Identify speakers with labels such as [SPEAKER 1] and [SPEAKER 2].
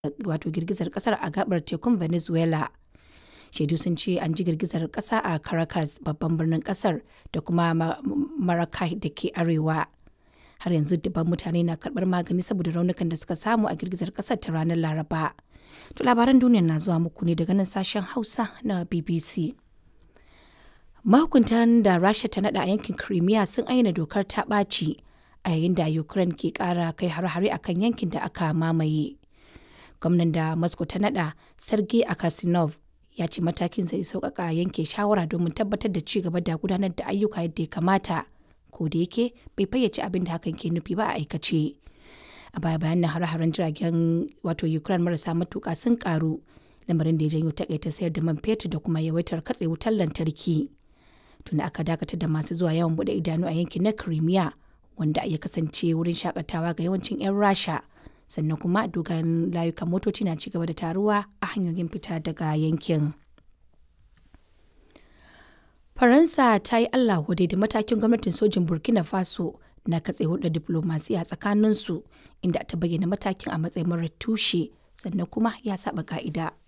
[SPEAKER 1] wato girgizar kasar a gabar tekun Venezuela. Shaidu sun ce an ji girgizar kasa a Caracas babban birnin kasar da kuma Maracay da ke arewa. Har yanzu dubban mutane na karbar magani saboda raunukan da suka samu a girgizar kasar ta ranar Laraba. To labaran duniya na zuwa muku ne daga nan sashen Hausa na BBC. Mahukuntan da Rasha ta nada a yankin Crimea sun ayyana dokar ta ɓaci a yayin da Ukraine ke ƙara kai har-hare akan yankin da aka mamaye. Gwamnan da Moscow ta nada Sergei Akasinov ya ce matakin zai sauƙaƙa yanke shawara domin tabbatar da ci gaba da gudanar da ayyuka yadda ya kamata. Ko da yake bai fayyace abin da hakan ke nufi ba a aikace. A baya bayan nan har-haren jiragen wato Ukraine marasa matuƙa sun karu lamarin da ya janyo takaita sayar da man fetur da kuma yawaitar katse wutar lantarki. Tuna aka dakatar da masu zuwa yawan bude idanu a yankin na Crimea wanda ya kasance wurin shakatawa ga yawancin 'yan Rasha. Sannan kuma dogayen layukan motoci na cigaba da taruwa a hanyoyin fita daga yankin. Faransa ta yi Allah wadai da matakin gwamnatin sojin Burkina Faso na katse hulɗar diplomasiya tsakaninsu inda ta bayyana matakin a matsayin marar tushe sannan kuma ya saba ka'ida.